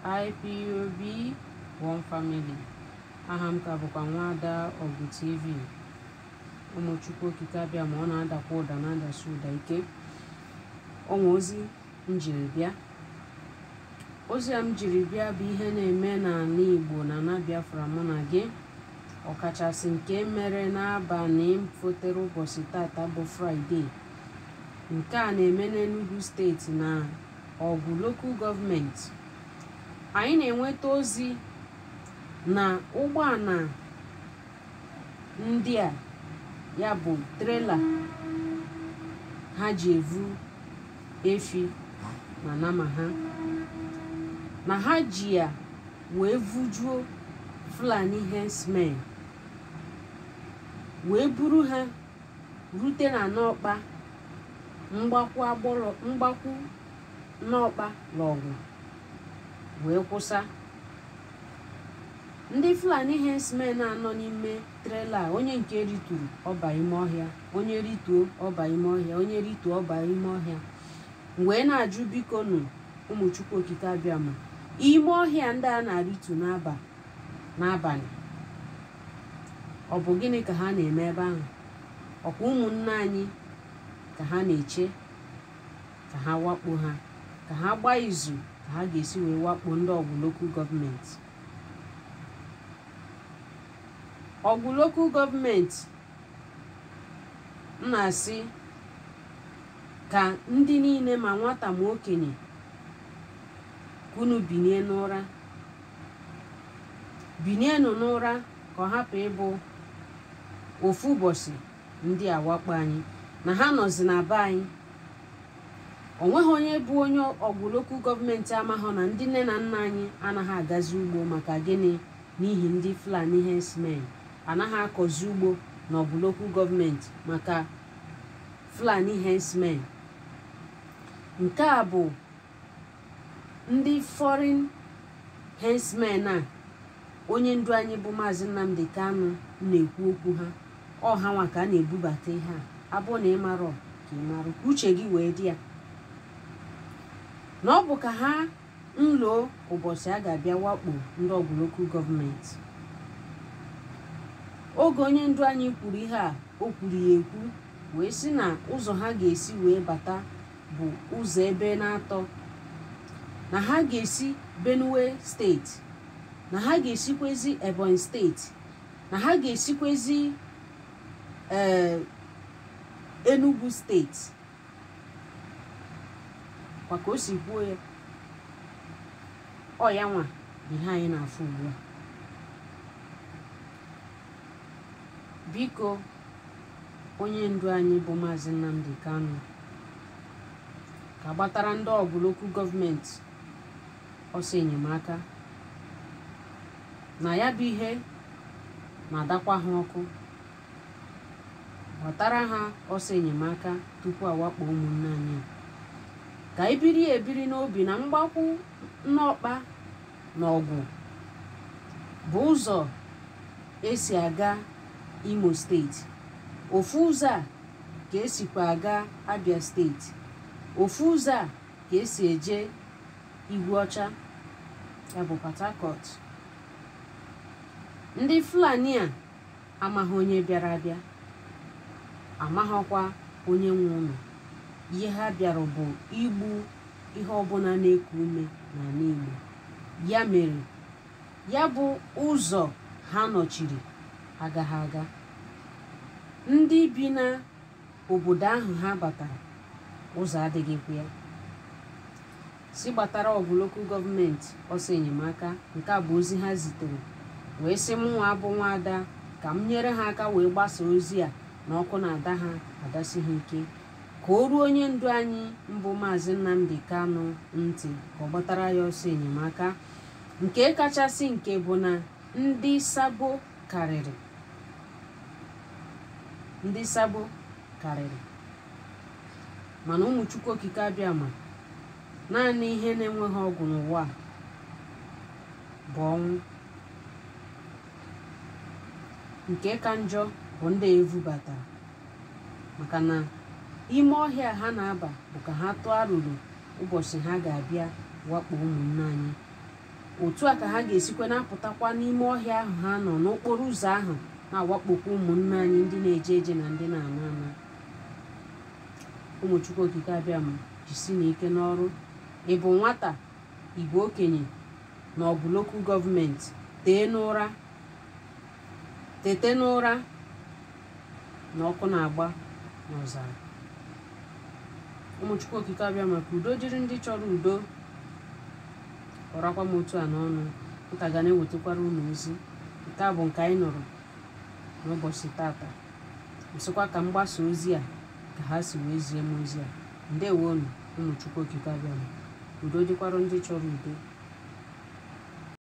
IPOB One Family aha m ka bụkwa nwaada ọgụ tv ụmụchukwu okike abịa ma ọ na-adakwa ụda na-adasi ụda ike ọnwa ozi m jiri bịa ozi a m jiri bịa bụ ihe na-eme n'ala igbo na na biafra mụ na gị ọkachasị nke mere n'abalị fotere ụbọchị tata bụ fraịde nke a na-eme n'enugu steeti na ọgwụ lokal gọọmenti anyị na-enweta ozi na ụgbọala ndị a ya bụ trela ha ji evu efi na nama ha na ha ji ya wee vujuo fulani herdsmen wee buru ha rute na n'ọkpa mgbakwu agbọrọ mgbakwu n'ọkpa n'ọgwụ wee kwụsa ndị fulani herdsmen anọ n'ime trela a onye nke rituru ọba ime ọhịa onye rituo ọba ime ọhịa onye rituo ọba ime ọhịa wee na-ajụ biko nụ ụmụchukwu okike abịa ma ime ọhịa ndị a na-aritu n'aba n'abalị ọ bụ gịnị ka ha na-eme ebe ahụ ọkwa ụmụnne anyị ka ha na-eche ka ha wakpo ha ka ha gbaa izu ka ha ga-esi wee wakpo ndị ọgwụ lokal gọọmenti ọgwụ lokal gọọmenti m na-asị ka ndị niile ma nwata ma okenye kunu binie n'ụra binienụ n'ụra ka ọ hapụ ịbụ ofu ụbọchị ndị awakpo anyị na ha nọzi na be anyị o nweghị onye bụ onye ọgwụ lokal gọọmenti amaghọ na ndị nne na nna anyị anaghị agazi ugbo maka gịnị n'ihi ndị fulani herdsmen anaghị akọzi ugbo na ọgwụ lokal gọọmenti maka fulani herdsmen nke a bụ ndị foreign herdsmen a onye ndu anyị bụ maazị nnamdi kanu na-ekwu okwu ha ọha nwa ka a na-ebubata ihe a abụ na ịmarọ ka ịmarụ ka uche gị wee dị ya na ọ bụ ka ha nloo ụbọchị a ga-abịa wakpo ndị ọgwụ lokal gọọmenti oge onye ndu anyị kwuru ihe a o kwuru ya ekwu wee sị na ụzọ ha ga-esi wee bata bụ ụzọ ebe na-atọ na ha ga-esi benue steeti na ha ga-esikwezi ebonyi steeti na ha ga-esikwezi ee enugu steeti kwa ka o si kwuo ya ọ ya nwa bụ ihe anyị na-afụ ugbu a biko onye ndu anyị bụ maazị nnamdi kanu ka gbatara ndị ọgwụ lokal gọọmenti ọsọ enyemaka na ya bụ ihe na-adakwa ha ọkụ ghọtara ha ọsọ enyemaka tupu awakpo ụmụnne anyị ka ebiri ya ebiri n'obi na mgbakwu n'ọkpa na ọgwụ bụ ụzọ esi aga imo steeti ofu ụzọ a ka esikwa aga abia steeti ofu ụzọ a ka esi eje igwe ọcha ya bụ port harcourt ndị fulani a amaghị onye bịara abịa amaghịkwa onye nwe ụlọ ihe ha bịara bụ igbu ihe ọbụla na-eku ume n'ala igbo ya mere ya bụ ụzọ ha nọchiri agaghị aga ndị bi na obodo ahụ ha batara ụzọ adịghịkwa ya si gbatara ọgwụ lokal gọọmenti ọsọ enyemaka nke a bụ ozi ha zitere wee sị m nwa abụ nwaada ka m nyere ha aka wee gbasaa ozi a na ọkụ na-ada ha adasi ha ike ka o ruo onye ndu anyị mbụ maazị nnamdi kanu ntị ka ọ gbatara ya ọsọ enyemaka nke kachasị nke bụ na ndị sabo karịrị ndị sabo karịrị mana ụmụ chukwu okike abịa ma naanị ihe na-enweghị ọgwụ n'ụwa a bụ ọnwụ nke ka njọ bụ ndị evubatara maka na ime ọhịa ha na-aba bụ ka ha tụọ arụrụ ụbọchị ha ga-abịa wakpo ụmụnne anyị otu a ka ha ga-esikwa na-apụtakwa n'ime ọhịa ahụ ha nọ n'okporo ụzọ ahụ na-awakpokwa ụmụnne anyị ndị na-eje eje na ndị na-ana ana ụmụ chukwu okike abịa ma jisi n'ike n'ọrụ ị bụ nwata ị bụ okenye na ọ bụ lokal gọọmenti tee n'ụra tete n'ụra na ọkụ na-agba n'ọzara ụmụchukwu okike abịa maka udo dịrị ndị chọrọ udo kọrakwa m otu a n'ọnụ nka ga na-ewetakwara unu ozi nke a bụ nke anyị nụrụ n'ụbọchị tata nsịkwa ka m gbasa ozi a ka ha si wee zie m ozi a ndewonu ụmụchukwu okike abịa udo dịkwara ndị chọrọ udo